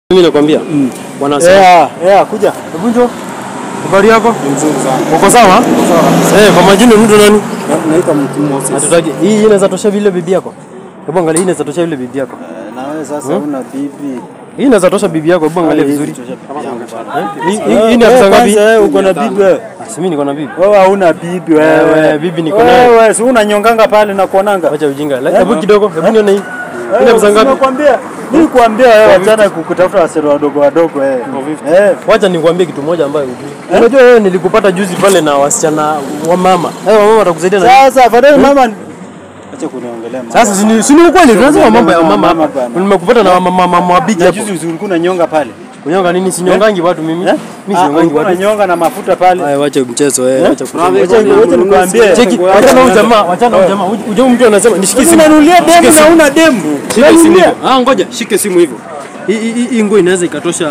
Mimi nakwambia wanasema Yeah, yeah, kuja. hebu njoo. Habari yako? Nzuri sana. Uko sawa? Eh, kwa majina mtu nani? Naitwa Mtu Moses. Hatutaki. Hii inaweza tosha vile bibi yako. Hebu angalia hii inaweza tosha vile bibi yako. Na wewe sasa una bibi. Hii inaweza tosha bibi yako. Hebu angalia vizuri. Eh, Hii hii- hii ni afisa ngapi? Kwanza wewe uko na bibi wewe. Ah, si mimi niko na bibi. Wewe hauna bibi wewe. Wewe, bibi niko nayo. Wewe si unanyonganga pale na kuonanga. Acha ujinga. La- Hebu kidogo. Hebu nione hii. Hii ni afisa ngapi? Nakwambia, mimi kuambia wewe wachana kukutafuta wasero wadogo wadogo wewe. Eh. Wacha nikwambie kitu moja ambayo hujui. Unajua wewe nilikupata juzi pale na wasichana wa mama. Eh, wa mama watakusaidia na Sasa afadhali mama Acha kuniongelea mama. Sasa si ni si ni ukweli tunasema mambo ya mama Mama hapa. bwana. Nimekupata na mama mama wabiki Na hapo. juzi usiku ulikuwa unanyonga pale. Kunyonga nini? Sinyongangi watu mimi. Mimi Ah, sinyongangi ulikuwa watu. unanyonga na mafuta pale. Haya, wacha mchezo eh, wacha kusema. Wacha wacha nikwambie. Cheki, wacha na huyu jamaa, wacha na huyu jamaa. Uje mtu anasema nishikie simu. Unanulia demu na una demu. Shike simu Unanulia. hivyo. Ah, ngoja, shike simu hivyo. Hii hii hii nguo inaweza ikatosha.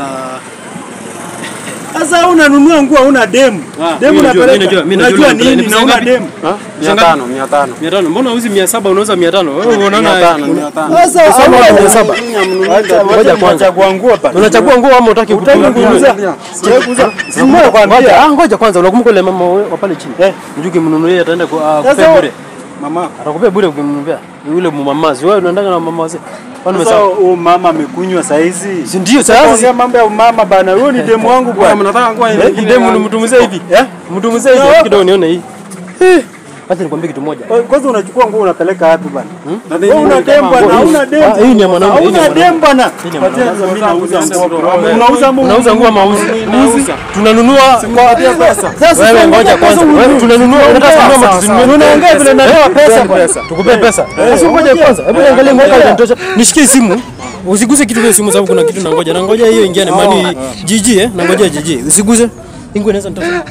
Sasa unanunua nguo una demu. Ah, Demu mimi najua, unapeleka. mimi najua, mimi najua Unajua ile nini pesa na una ngapi? demu. Ah, Mia tano, mia tano. 500. Mbona uzi 700 unauza 500? Wewe Mia unaona tano, mia tano. Sasa Sasa hauna mia saba. Wacha Ngoja wacha kwanza. kuchagua nguo bana. unachagua nguo ama utaki Utaki kukuza? kuuza. Sitaki kuuza. Simama Ngoja, kwambia. ah, ngoja kwanza, unakumbuka ile mama wa wa pale chini? Eh. Mjuki mnunulie ataenda ku- ah, Sasa kupea wa- bure. Mama, Atakupea bure ukimnunulia. Yule mumamazi. Wewe unaendanga na mama wazee. Kwani Sasa umesahau? huyu mama amekunywa saa hizi. Si ndio sasa? Ongea mambo ya mama bana. Huyo ni demu wangu bwana, bwana. mnataka nguo Eh, nyingine Demu gani? nimtumzie hivi. Eh? Mtumzie hivi Na- kidogo nione hii. Eh, Acha nikwambie kitu moja. Kwanza unachukua nguo unapeleka wapi bana? Na Wewe una demu bwana, hauna demu. Ah, hii ni ya mwanaume, hii ni ya Hauna mwanaume. demu bwana. Hii ni ya Patia mwanaume. sasa mimi nauza nguo. Wewe. Unauza nguo. Unauza nguo ama uzi? Nauza. Tunanunua kwa Sasa wewe ngoja kwanza. Wewe tunanunua unataka kununua ama tusinunue? Unaongea vile natoa pesa bwana. Tukupe pesa. Sasa ngoja kwanza. Hebu niangalie ngoja inatosha. Nishikie simu. Usiguse kitu kwa simu sababu kuna kitu nangoja. Nangoja hiyo ingiane mani jiji eh. Nangoja jiji. Usiguse. Ingo inaweza nitosha.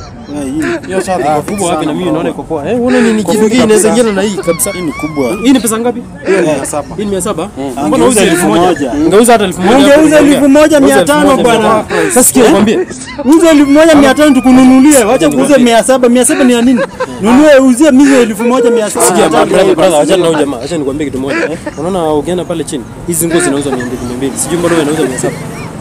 Hiyo shati Ah, kubwa wapi na mimi naona iko poa. Eh, unaona ni kitu hii inaweza ingiana na hii kabisa. Hii ni kubwa. Hii ni pesa ngapi? hiyo ni mia saba. Hii ni 700. Mbona Angeuza uzi elfu 1000? moja. Ngeuza hata 1000. Ungeuza elfu moja mia Uza tano 1000 bwana. Sasa sikia nikwambie. Uze elfu moja mia tano tukununulie, wacha kuuze mia saba. Mia saba ni ya nini? Nunue uzie mimi elfu moja mia saba. Sikia brother, brother, achana na huyu jamaa. Acha nikwambie kitu moja. Unaona ukienda pale chini, hizi nguo zinauzwa 200 200. Sijui mbona wewe unauza 700.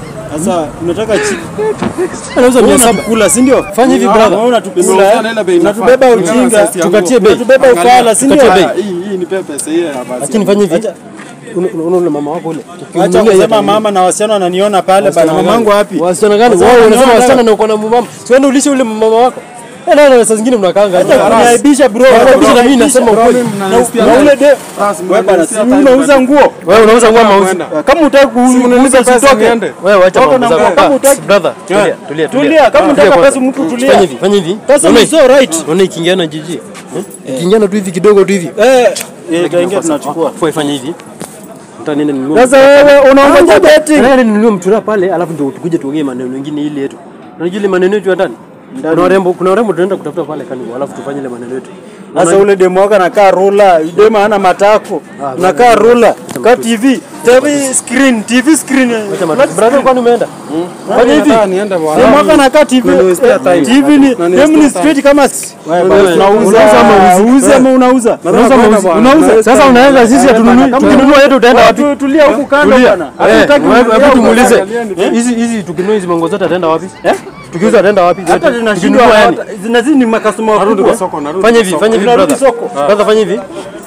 Sasa unataka chip Anauza 700. unatukula, si ndio? Fanya hivi brother. Wewe unatukula, Nimeuzana ile bei inafaa. unatubeba Kulingana na ujinga, size ya Tukatie bei. unatubeba ufala, si ndio? Tukatie bei. Ah, Hii hii ni pepe hiyo ya basi. Acha nifanye hivi. Una- Unaona ule mama wako ule. Acha Ukimnunulia kusema yeye mama na wasichana wananiona pale bana. Mamangu wapi? Wasichana gani? Wasichana Wewe unasema wanaona wasichana na uko na mama. Siende ulishe ule mama wako. Eh, na saa zingine mnakaanga. Hata kuniaibisha bro. Kuniaibisha na mimi nasema ukweli. Mnanisikia Na ule de Basi, wewe bana, si mnanisikia unauza nguo. Wewe unauza nguo ama uzi? Kama utaki kuuza Unanipa pesa usitoke. niende. Wewe acha Toka mambo na zako. kama utaki- Brother, tulia, tulia, Tulia, kama unataka kwanza. pesa mtu tulia. Fanya hivi, fanya hivi. Pesa Unaona ni so right. Unaona ikiingiana jiji. Eh? Ikiingiana tu hivi kidogo tu hivi. Eh, eh, kaingia tunachukua. Fanya fanya hivi. Nataka niende ninunue. Sasa wewe unaongoja betting. Nataka ninunue mtura pale alafu ndio tukuje tuongee maneno mengine ile yetu. Unajua ile maneno yetu ya ndani? Kuna warembo, kuna warembo tunaenda kutafuta pale kanibu alafu tufanye ile maneno yetu. Sasa ule demu wako anakaa rula, demu hana matako. Unakaa rula, kaa TV, TV screen, TV screen. Brother kwani umeenda? Fanya hivi. Nataka niende bwana. Demu wako anakaa TV. Unaniwestea time. TV ni Unaniwestea demu ni time. straight kama wewe Wewe, unauza unauza ama ama uuze ama unauza? Unauza ama uzi? Unauza. Sasa unaweza sisi hatununui. Tukinunua yetu utaenda wapi? Tu- Tulia huku kando Tulia. bwana. Eh, Hatutaki wewe- kuongea Hebu huku. tumuulize. Angalieni. Hizi hizi tukinunua hizi mango zote ataenda wapi? Tukiuza ataenda wapi? Hata Zote. tunashindwa Tukinunua yani. zinazidi ni makasoma Narudi wakubwa. kwa soko, narudi Fanya kwa hivi, soko. fanya hivi Unarudi brother. soko. Brother fanya hivi.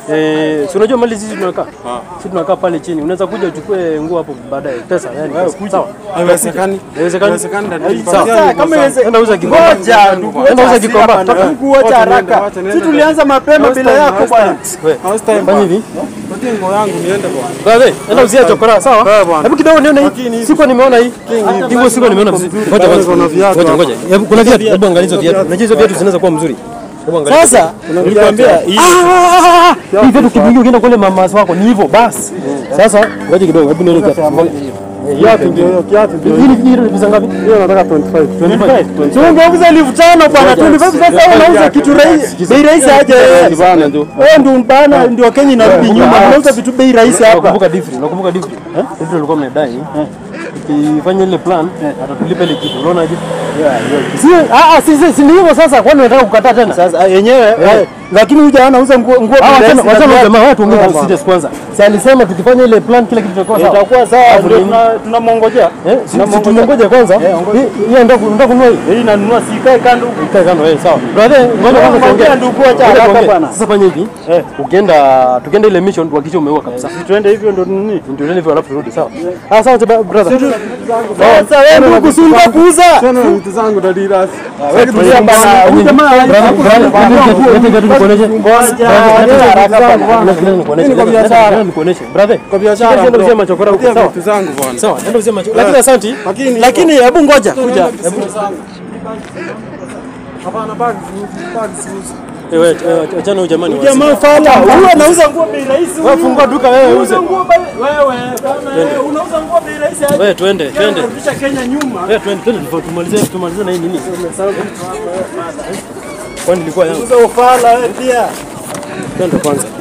Eh, si unajua mali sisi tunakaa. Sisi tunakaa pale chini. Unaweza kuja uchukue nguo hapo baadaye. Pesa yani. pesa. Sawa. Haiwezekani. Haiwezekani. Haiwezekani dadi. Sawa. Sasa kama iweze- Enda uza kikomba. Ngoja, ndugu, Enda uza wacha kikomba. hasira bana. Ndugu, wacha Wacha niende, haraka. wacha niende. Sisi tulianza mapema House bila time, yako house bwana. Wewe. House time. Fanya hivi. Patie nguo yangu niende bwana. Brother, enda uzia chokora, sawa? Sawa bwana. Hebu kidogo nione hii. Lakini- Siko nimeona hii. Hii nguo siko nimeona vizuri. Ngoja kwanza. Kuna viatu Ngoja hapa. ngoja. Hebu kuna viatu. Hebu angalia hizo viatu. Unajua hizo viatu zinaweza kuwa mzuri. Hebu angalia. Sasa nilikwambia hii Ah! Hii viatu kidungi ukienda kule mama wako ni hivyo basi. Sasa ngoja kidogo. Hebu nione kiatu. Kiatu ndio hiyo, kiatu ndio Hii ni hii ni pesa ngapi? hiyo. Nataka 25. 25. Si ungeuza elfu tano bwana, 25 sasa unauza kitu rahisi, bei rahisi aje wewe? Bana ndio. Wewe ndio bana, ndio Kenya inarudi nyuma, unauza vitu bei rahisi hapa. Nakumbuka Difri, nakumbuka Difri. Difri alikuwa mnadai. Ukifanya ile plan, atatulipa ile kitu. Unaona aje? Si ah ah si si si ni hivyo sasa. Kwani unataka kukataa tena? Sasa yenyewe eh, lakini huyu jamaa anauza nguo nguo Ah, bei wachana rahisi na wachana viatu. jamaa, watu ongea Ah, kwa serious kwanza. Si alisema tukifanya ile plan kila kitu kitakuwa sawa. itakuwa sawa Alafu ndio nini? tuna- tunamwongojea Eh, si si tumongoje kwanza. Hii hii ndio ndio kununua hii. hii nanunua sikae kando huku Ikae kando eh, sawa. Brother, ngoja kwanza Ongea tuongee. ndugu, acha Ngoja haraka tuongee. bwana. Sasa fanya hivi. Eh. Ukienda tukienda ile mission tuhakikishe umeua kabisa. Si tuende hivyo ndo nini Ndio ile hivyo alafu turudi sawa. Ah, sawa chaba- brother. sasa wewe ndugu si unataka kuuza Tena na vitu zangu dadiras. wewe tulia bana huyu jamaa Brother, brother, lete viatu nikuoneshe. ngoja haraka bana Lete nikuoneshe. Mimi niko biashara. Lete nikuoneshe. Brother, Kwa biashara. Nenda bro. uzia machokora huko, Patia sawa? vitu zangu bwana. Sawa, nenda uzia macho. Lakini asante. Lakini lakini hebu ngoja kuja hapana bag bag siuzi. Eh, wewe eh, achana huyu jamani. jamaa fala huyu anauza nguo bei rahisi Wewe fungua duka wewe uze. Unauza nguo bei wewe bana wewe unauza nguo bei rahisi aje Wewe twende, twende. Unarudisha Kenya nyuma Wewe twende, twende tumalizie tumalizie na hii nini? Kwani ilikuwa yangu. Unauza ufala wewe pia Twende kwanza.